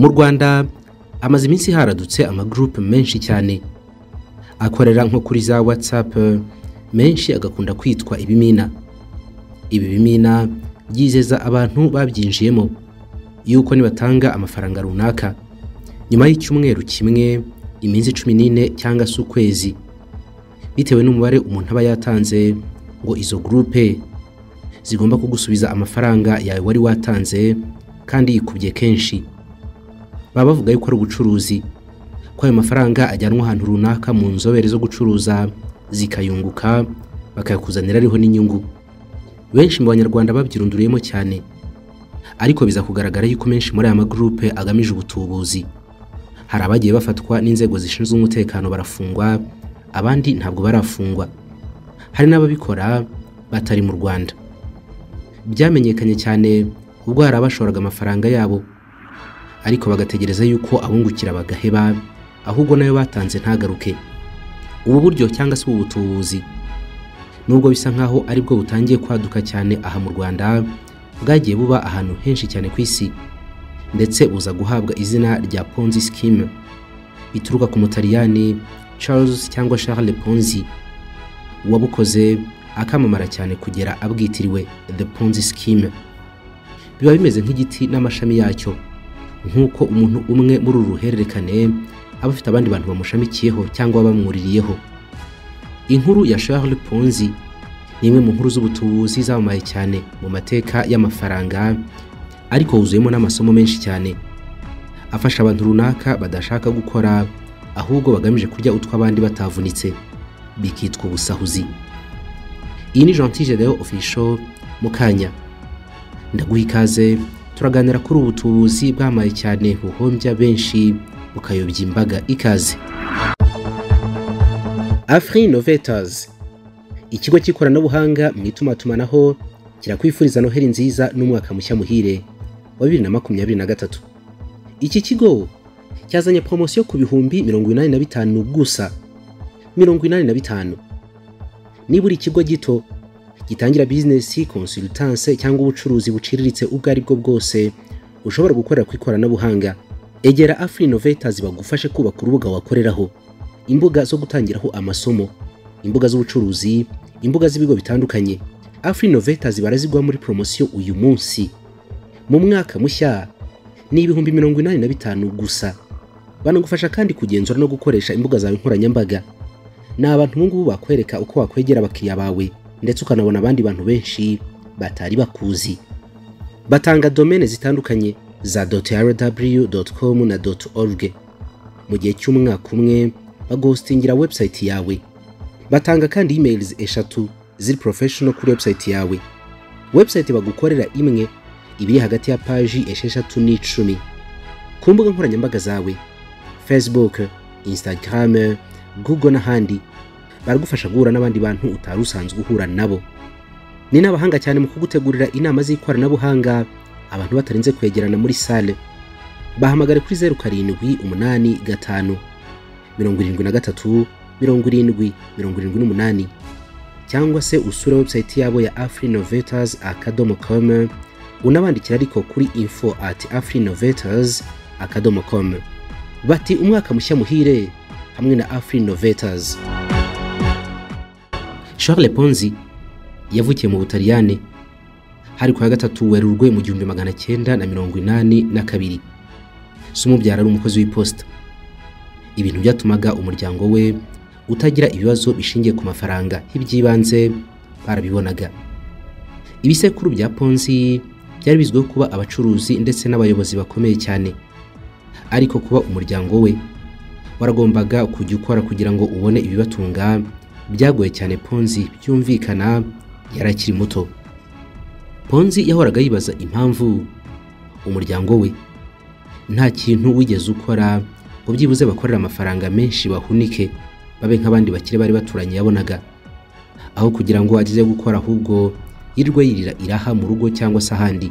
mu rwanda hamaze iminsi haradutse amagurupe menshi cyane akorera nko kuri za watsapu menshi agakunda kwitwa ibimina ibi bimina byizeza abantu babyinjiyemo yuko nibatanga amafaranga runaka nyuma y'icyumweru kimwe iminsi cumi n'ine cyangwa se ukwezi bitewe n'umubare umuntu aba yatanze ngo izo gurupe zigomba kugusubiza amafaranga yawe wari watanze kandi yikubye kenshi baba bavuga yuko ari ubucuruzi ko ayo mafaranga ajyanwa ahantu runaka mu nzobere zo gucuruza zikayunguka bakayakuzanira ariho n'inyungu benshi mu banyarwanda babyirunduriyemo cyane ariko biza kugaragara yuko menshi muri aya magurupe agamije ubutubuzi hari abagiye bafatwa n'inzego zishinzwe umutekano barafungwa abandi ntabwo barafungwa hari n'ababikora batari mu rwanda byamenyekanye cyane ubwo hari abashoraga amafaranga yabo ariko bagategereza yuko abungukira bagaheba ahubwo nayo batanze ntagaruke ubu buryo cyangwa se ubu butubuzi nubwo bisa nkaho aribwo butangiye kwaduka cyane aha mu rwanda bwagiye buba ahantu henshi cyane ku isi ndetse buza guhabwa izina rya ponzi sikime bituruka ku mutaliyani charles cyangwa charles ponzi uwabukoze akamamara cyane kugera abwitiriwe the ponzi sikime biba bimeze nk'igiti n'amashami yacyo nk'uko umuntu umwe muri uru ruhererekane aba afite abandi bantu bamushamikiyeho cyangwa bamwuririyeho inkuru ya charles ponzi ni imwe mu nkuru z'ubutubuzi zamamaye cyane mu mateka y'amafaranga ariko wuzuyemo n'amasomo menshi cyane afasha abantu runaka badashaka gukora ahubwo bagamije kurya utw'abandi batavunitse bikitwa ubusahuzi iyi ni gentile rero ofisho mu kanya ndaguha ikaze turaganira kuri ubu butubuzi bwamaye cyane buhombya benshi bukayobya imbaga ikaze afri Innovators ikigo cy'ikoranabuhanga mu itumatumanaho kirakwifuriza noheri nziza n'umwaka mushya muhire wa bibiri na makumyabiri na gatatu iki kigo cyazanye poromosiyo ku bihumbi mirongo inani na bitanu gusa mirongo inani na bitanu nibura ikigo gito gitangira bizinesi konsultanse cyangwa ubucuruzi buciriritse ubwo ari bwo bwose ushobora gukorera ku ikoranabuhanga egera afri Innovators bagufashe kubaka urubuga wakoreraho imbuga zo gutangiraho amasomo imbuga z'ubucuruzi imbuga z'ibigo bitandukanye afri Innovators barazigwa muri poromosiyo uyu munsi mu mwaka mushya ni ibihumbi mirongo inani na bitanu gusa banagufasha kandi kugenzura no gukoresha imbuga zawe nkoranyambaga ni abantu ubu ngubu bakwereka uko wakwegera abakiriya bawe ndetse ukanabona abandi bantu benshi batari bakuzi batanga domene zitandukanye za rw.com na .org mu gihe cy'umwaka umwe bagahostingira website yawe batanga kandi emails eshatu ziri professional kuri website yawe website bagukorera imwe ibiri hagati ya paji esheshatu n'icumi ku mbuga nkoranyambaga zawe facebook instagram google n'ahandi baragufasha guhura n'abandi bantu utari usanzwe uhura nabo ni n'abahanga cyane mu kugutegurira inama z'ikoranabuhanga abantu batarinze kwegerana muri sale bahamagare kuri zeru karindwi umunani gatanu mirongo irindwi na gatatu mirongo irindwi mirongo irindwi n'umunani cyangwa se usure website yabo ya afri novators akadomo com unabandikira ariko kuri info at afri novators akadomo com bati umwaka mushya muhire hamwe na afri novators charles ponzi yavukiye mu butaliyane hari ku ya gatatu werurwe mu gihumbi magana cyenda na mirongo inani na kabiri si umubyara ari umukozi w'iposita ibintu byatumaga umuryango we utagira ibibazo bishingiye ku mafaranga y'iby'ibanze barabibonaga ibisekuru bya ponzi byari bizwiho kuba abacuruzi ndetse n'abayobozi bakomeye cyane ariko kuba umuryango we waragombaga kujya ukora kugira ngo ubone ibibatunga byagoye cyane ponzi byumvikana yari akiri muto ponzi yahoraga yibaza impamvu umuryango we nta kintu wigeze ukora ngo byibuze bakorera amafaranga menshi bahunike babe nk'abandi bakire bari baturanye yabonaga aho kugira ngo ageze gukora ahubwo yirwe yirira iraha mu rugo cyangwa se ahandi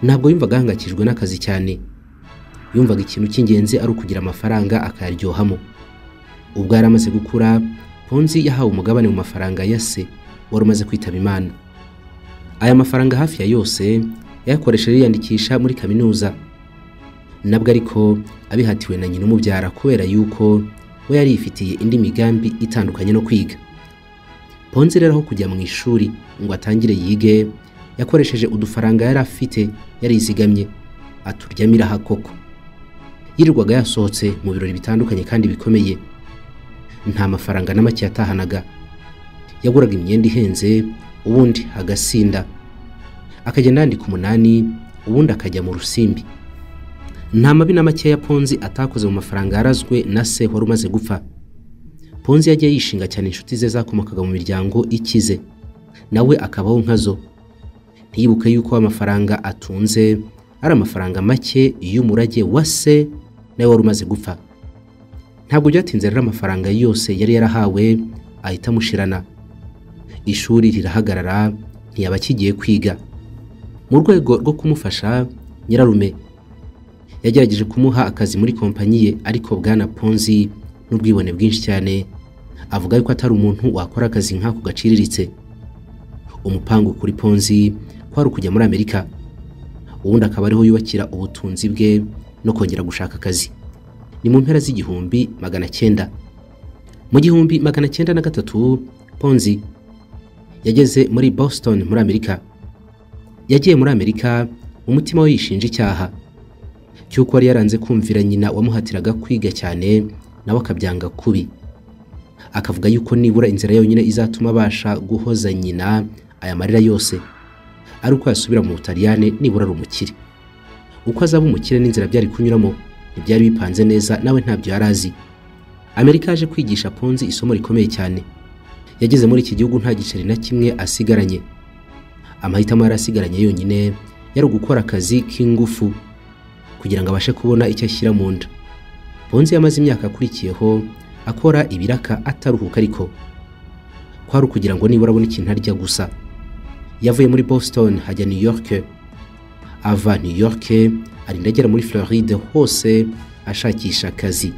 ntabwo yumvaga ahangayikijwe n'akazi cyane yumvaga ikintu cy'ingenzi ari ukugira amafaranga akayaryohamo ubwo yari amaze gukura ponzi yahawe umugabane mu mafaranga ya se wari umaze kwitaba imana aya mafaranga hafi ya yose yayakoresheje yiyandikisha muri kaminuza nabwo ariko abihatiwe na nyina umubyara kubera yuko we yari yifitiye indi migambi itandukanye no kwiga ponze rero aho kujya mu ishuri ngo atangire yige yakoresheje udufaranga yari afite yarizigamye aturyamo iraha koko yirirwaga yasohotse mu birori bitandukanye kandi bikomeye nta mafaranga na make yatahanaga yaguraga imyenda ihenze ubundi agasinda akagenda yandika umunani ubundi akajya mu rusimbi nta mabi na make ya ponzi atakoze mu mafaranga yarazwe na se wari umaze gupfa ponzi yagiye yishinga cyane inshuti ze zakomokaga mu miryango ikize nawe akabaho nkazo ntiyibuke yuko amafaranga atunze ari amafaranga make y'umurage wa se nawe wari umaze gupfa ntabwo byatinze rero amafaranga yose yari yarahawe ahita amushirana ishuri rirahagarara ntiyaba akigiye kwiga mu rwego rwo kumufasha nyirarume yagerageje kumuha akazi muri kompanyi ye ariko bwana ponzi n'ubwibone bwinshi cyane avuga yuko atari umuntu wakora akazi nk'ako gaciriritse umupangu kuri ponzi kwari ukujya muri amerika ubundi akaba ariho yubakira ubutunzi bwe no kongera gushaka akazi ni mu mpera z'igihumbi magana cyenda mu gihumbi magana cyenda na gatatu ponzi yageze muri boston muri amerika yagiye muri amerika umutima we yishinja icyaha cy'uko yari yaranze kumvira nyina wamuhatiraga kwiga cyane nawe akabyanga kubi akavuga yuko nibura inzira yonyine izatuma abasha guhoza nyina aya marira yose ari uko yasubira mu butaliyane nibura ari umukire uko azaba umukire n'inzira byari kunyuramo ntibyari bipanze neza nawe ntabyo yari azi amerika yaje kwigisha ponzi isomo rikomeye cyane yageze muri iki gihugu nta giceri na kimwe asigaranye amahitamo yari asigaranye yonyine yari ugukora akazi k'ingufu kugira ngo abashe kubona icyo ashyira mu nda bonze yamaze imyaka akurikiyeho akora ibiraka ataruhuka ariko kwari ukugira ngo nibura abone ikintu arya gusa yavuye muri boston hajya new york ava new york arinda agera muri floride hose ashakisha akazi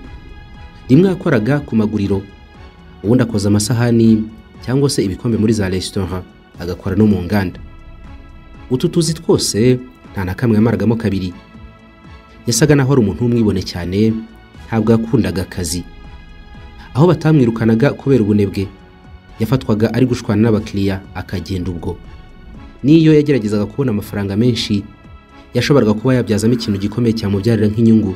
rimwe yakoraga ku maguriro ubundi akoza amasahani cyangwa se ibikombe muri za resitora agakora no mu nganda utu tuzi twose nta na kamwe yamaragamo kabiri yasaga naho ari umuntu w'umwibone cyane ntabwo yakundaga akazi aho batamwirukanaga kubera ubunebwe yafatwaga ari gushwana n'abakiriya akagenda ubwo n'iyo yageragezaga kubona amafaranga menshi yashoboraga kuba yabyazamo ikintu gikomeye cyamubyarira nk'inyungu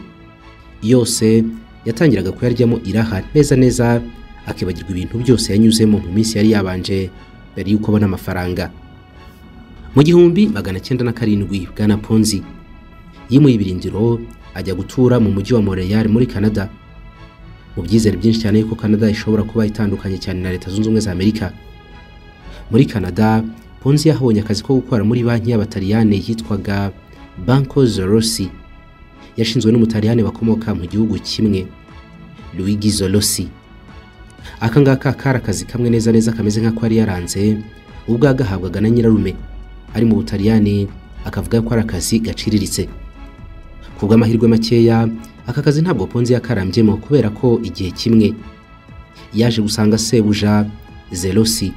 yose yatangiraga kuyaryamo iraha neza neza akibagirwa ibintu byose yanyuzemo mu minsi yari yabanje mbere y'uko abona amafaranga mu gihumbi magana cyenda na karindwi bwana ponzi yimuye ibirindiro ajya gutura mu mujyi wa Montreal muri Canada mu byizere byinshi cyane yuko Canada ishobora kuba itandukanye cyane na Leta Zunze Ubumwe za Amerika muri Canada Ponzi yahabonye akazi ko gukora muri banki y'abataliyane yitwaga Banco Zorossi yashinzwe n'umutaliyane bakomoka mu gihugu kimwe Luigi Zorossi aka ngaka kari akazi kamwe neza neza kameze nk'ako yari yaranze ubwo yagahabwaga na nyirarume ari mu butaliyani akavuga ko ari akazi gaciriritse ku bw'amahirwe makeya aka kazi ntabwo ponzi yakarambyemo kubera ko igihe kimwe yaje gusanga sebuja zerosi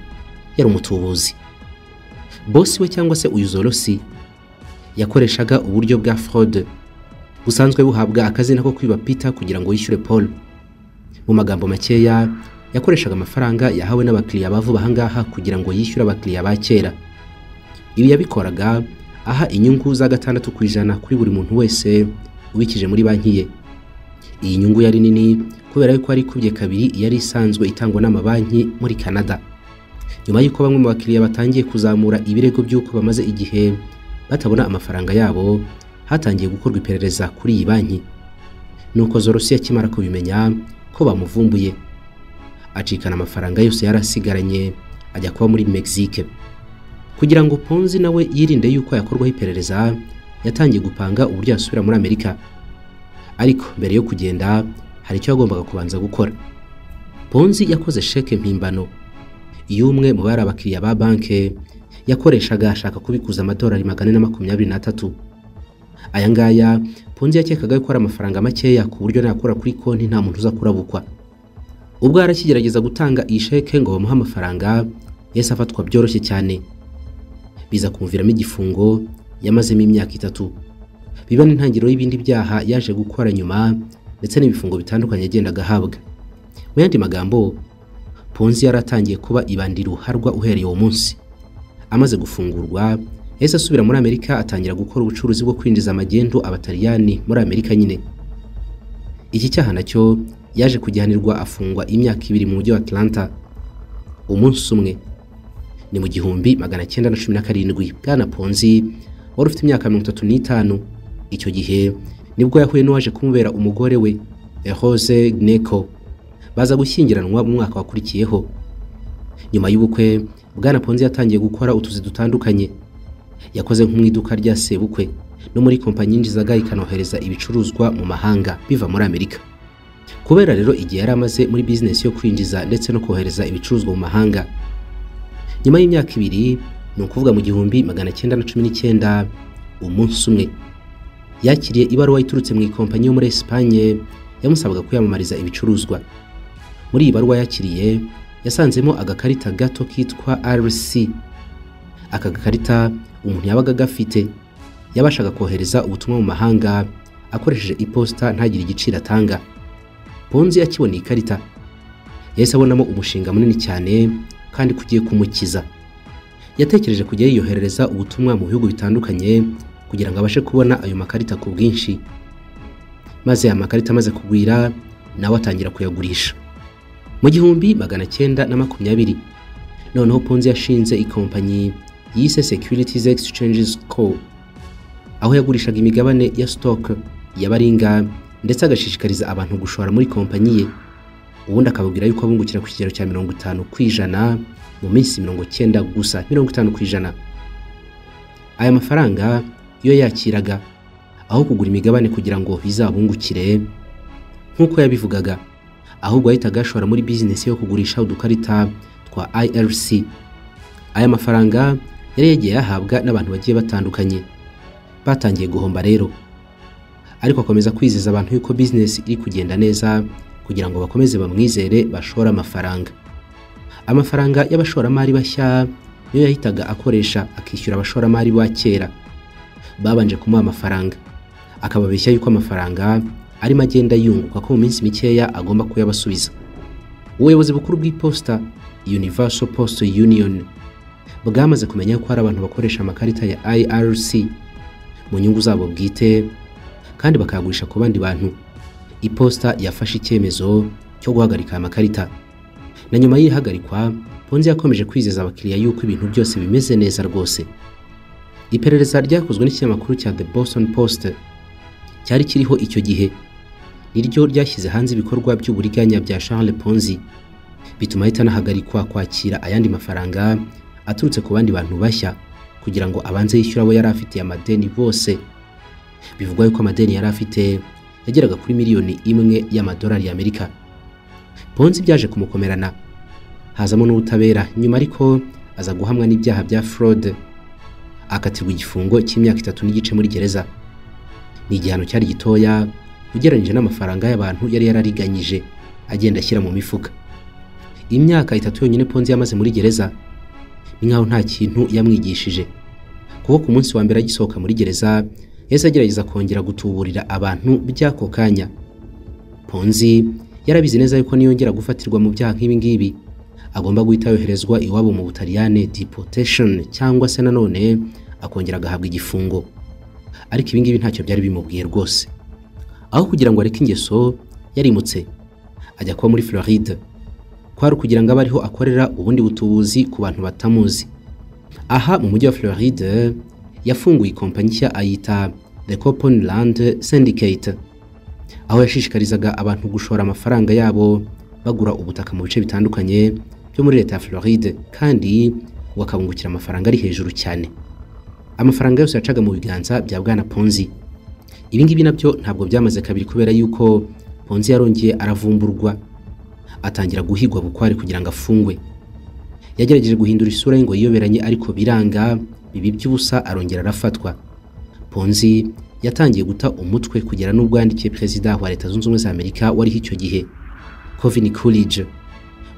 yari umutubuzi bosi we cyangwa se uyu zorosi yakoreshaga uburyo bwa fraude busanzwe buhabwa akazina ko kwiba peter kugira ngo yishyure paul mu magambo makeya yakoreshaga amafaranga yahawe n'abakiriya bavuba ahangaha kugira ngo yishyure abakiriya ba kera ibi yabikoraga aha inyungu za gatandatu ku ijana kuri buri muntu wese ubikije muri banki ye iyi nyungu yari nini kubera yuko yari ikubye kabiri yari isanzwe itangwa n'amabanki muri canada nyuma y'uko bamwe mu bakiriya batangiye kuzamura ibirego by'uko bamaze igihe batabona amafaranga yabo hatangiye gukorwa iperereza kuri iyi banki nuko zorosi akimara kubimenya ko bamuvumbuye acikana amafaranga yose yari asigaranye ajya kuba muri mexique kugira ngo ponzi nawe yirinde yuko yakorwaho iperereza yatangiye gupanga uburyo yasubira muri amerika ariko mbere yo kugenda hari icyo yagombaga kubanza gukora ponzi yakoze sheke mpimbano y'umwe mu bari abakiriya ba banki yakoreshaga ashaka kubikuza amadolari magana na makumyabiri n'atatu aya ngaya ponzi yakekaga ko ari amafaranga makeya ku buryo nakora kuri konti nta muntu uza kurabukwa ubwo yarakigerageza gutanga iyi sheke ngo bamuhe amafaranga yahise afatwa byoroshye cyane biza kumviramo igifungo yamazemo imyaka itatu biba n'intangiriro y'ibindi byaha yaje gukora nyuma ndetse n'ibifungo bitandukanye yagendaga ahabwa mu yandi magambo ponzi yari atangiye kuba ibandi ruharwa uhereye uwo munsi amaze gufungurwa yahise asubira muri amerika atangira gukora ubucuruzi bwo kwinjiza amagendo abataliyani muri amerika nyine iki cyaha nacyo yaje kujyanirwa afungwa imyaka ibiri mu mujyi wa atlanta umunsi umwe ni mu gihumbi magana cyenda na cumi na karindwi bwana ponzi wari ufite imyaka mirongo itatu n'itanu icyo gihe nibwo yahuye n'uwaje kumubera umugore we Rose Gneko baza gushyingiranwa mu mwaka wakurikiyeho nyuma y'ubukwe bwana ponzi yatangiye gukora utuzi dutandukanye yakoze nko mu iduka rya sebukwe no muri kompanyi yinjizaga ikanohereza ibicuruzwa mu mahanga biva muri amerika kubera rero igihe yari amaze muri bizinesi yo kwinjiza ndetse no kohereza ibicuruzwa mu mahanga nyuma y'imyaka ibiri ni ukuvuga mu gihumbi magana cyenda na cumi n'icyenda umunsi umwe yakiriye ibaruwa iturutse mu ikompanyi yo muri esipanye yamusabaga kuyamamariza ibicuruzwa muri iyi baruwa yakiriye yasanzemo agakarita gato kitwa rc aka gakarita umuntu yabaga agafite yabashaga kohereza ubutumwa mu mahanga akoresheje iposita ntagire igiciro atanga ponzi akibona iyi karita yahise abonamo umushinga munini cyane kandi kugiye kumukiza yatekereje kujya yiyoherereza ubutumwa mu bihugu bitandukanye kugira ngo abashe kubona ayo makarita ku bwinshi maze aya makarita amaze kugwira nawe atangira kuyagurisha mu gihumbi magana cyenda na makumyabiri noneho ponzi yashinze ikompanyi yise Securities Exchanges Co aho yagurishaga imigabane ya stock ya Baringa ndetse agashishikariza abantu gushora muri kompanyi ye ubundi akababwira yuko abungukira ku kigero cya mirongo itanu ku ijana mu minsi mirongo cyenda gusa mirongo itanu ku ijana aya mafaranga iyo yakiraga aho kugura imigabane kugira ngo bizabungukire nk'uko yabivugaga ahubwo yahitaga ashora muri bizinesi yo kugurisha udukarita twa IRC aya mafaranga yari yagiye yahabwa n'abantu bagiye batandukanye batangiye guhomba rero ariko akomeza kwizeza abantu yuko bizinesi iri kugenda neza kugira ngo bakomeze bamwizere bashore amafaranga amafaranga y'abashoramari bashya niyo yahitaga akoresha akishyura abashoramari ba kera babanje kumuha amafaranga akababeshya yuko amafaranga arimo agenda yunguka ko mu minsi mikeya agomba kuyabasubiza ubuyobozi bukuru bw'iposita universal post union bwamaze kumenya ko hari abantu bakoresha amakarita ya IRC mu nyungu zabo bwite kandi bakayagurisha ku bandi bantu iposita yafashe icyemezo cyo guhagarika aya makarita na nyuma y'ihagarikwa ponzi yakomeje kwizeza abakiriya yuko ibintu byose bimeze neza rwose iperereza ryakozwe n'ikinyamakuru cya The Boston Post cyari kiriho icyo gihe niryo ryashyize hanze ibikorwa by'uburiganya bya Charles Ponzi bituma ahita anahagarikwa kwakira ayandi mafaranga aturutse ku bandi bantu bashya kugira ngo abanze yishyure abo yari afitiye amadeni bose bivugwa yuko amadeni yari afite yageraga kuri miliyoni imwe y'amadolari y'amerika ponzi byaje kumukomerana hazamo n'ubutabera nyuma ariko aza guhamwa n'ibyaha bya forode akatirwa igifungo cy'imyaka itatu n'igice muri gereza ni igihano cyari gitoya ugereranyije n'amafaranga y'abantu yari yarariganyije agenda ashyira mu mifuka imyaka itatu yonyine ponzi yamaze muri gereza ni nkaho nta kintu yamwigishije kuko ku munsi wa mbere agisohoka muri gereza yahise agerageza kongera gutuburira abantu by'ako kanya ponzi yarabizi neza yuko niyongera gufatirwa mu byaha nk'ibi ngibi agomba guhita yoherezwa iwabo mu butaliyane deportation cyangwa se nanone akongera agahabwa igifungo ariko ibi ngibi ntacyo byari bimubwiye rwose aho kugira ngo areke ingeso yarimutse ajya kuba muri floride kwari ukugira ngo abe ariho akorera ubundi butubuzi ku bantu batamuzi aha mu mujyi wa floride yafunguye ikompanyi nshya ayita the copon land syndicate aho yashishikarizaga abantu gushora amafaranga yabo bagura ubutaka mu bice bitandukanye byo muri leta ya floride kandi bakabungukira amafaranga ari hejuru cyane amafaranga yose yacaga mu biganza bya bwana ponzi ibi ngibi nabyo ntabwo byamaze kabiri kubera yuko ponzi yarongeye aravumburwa atangira guhigwa bukwari kugira ngo afungwe yagerageje guhindura isura ye ngo yiyoberanye ariko biranga bibi by'ubusa arongera arafatwa ponzi yatangiye guta umutwe kugera n'ubwo yandikiye perezida wa leta zunze ubumwe za amerika wariho icyo gihe kovin coolidge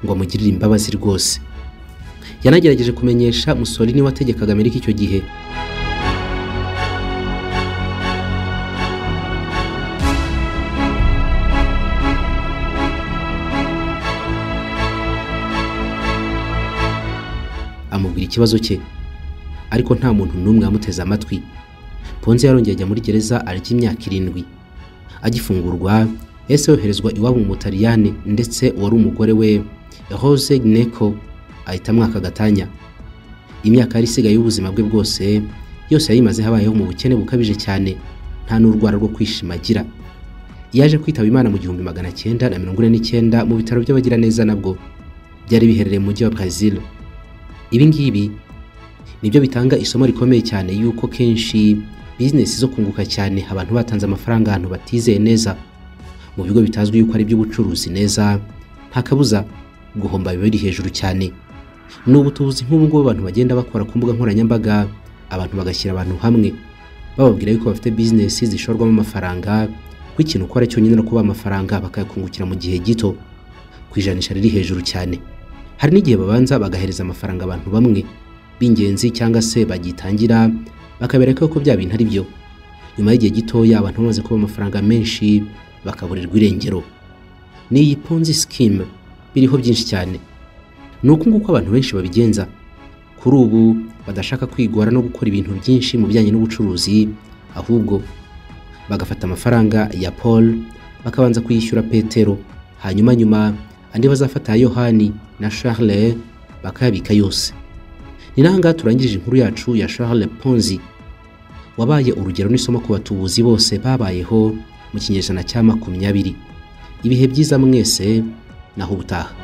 ngo amugirire imbabazi rwose yanagerageje kumenyesha musolini wategekaga amerika icyo gihe ikibazo cye ariko nta muntu n'umwe wamuteze amatwi ponze yarongeye ajya muri gereza arya imyaka irindwi agifungurwa yahise yoherezwa iwabo mu butaliyani ndetse uwari umugore we rose gneko ahita amwaka agatanya imyaka yari isigaye y'ubuzima bwe bwose yose yayimaze habayeho mu bukene bukabije cyane nta n'urwara rwo kwishima agira yaje kwitaba imana mu gihumbi magana cyenda na mirongo ine n'icyenda mu bitaro by'abagiraneza nabwo byari biherereye mu mujyi wa brazil ibi ngibi nibyo bitanga isomo rikomeye cyane yuko kenshi bizinesi zo kunguka cyane abantu batanze amafaranga ahantu batizeye neza mu bigo bitazwi yuko ari iby'ubucuruzi neza nta kabuza guhomba biba biri hejuru cyane ni ubutubuzi nk'ubu ngubu abantu bagenda bakora ku mbuga nkoranyambaga abantu bagashyira abantu hamwe bababwira yuko bafite bizinesi zishorwamo amafaranga ko ikintu ukora cyonyine no kuba amafaranga bakayakungukira mu gihe gito ku ijanisha riri hejuru cyane hari n'igihe babanza bagahereza amafaranga abantu bamwe b'ingenzi cyangwa se bagitangira bakabereka ko bya bintu ari byo nyuma y'igihe gitoya abantu bamaze kuba amafaranga menshi bakaburirwa irengero ni iyi ponzi sikime biriho byinshi cyane ni uku nguko abantu benshi babigenza kuri ubu badashaka kwigora no gukora ibintu byinshi mu bijyanye n'ubucuruzi ahubwo bagafata amafaranga ya paul bakabanza kuyishyura petero hanyuma nyuma andi bazafata ya yohani na charles bakayabika yose ni n'ahangaha turangirije inkuru yacu ya charles ponzi wabaye urugero n'isomo ku batubuzi bose babayeho mu kinyejana cya makumyabiri ibihe byiza mwese naho ubutaha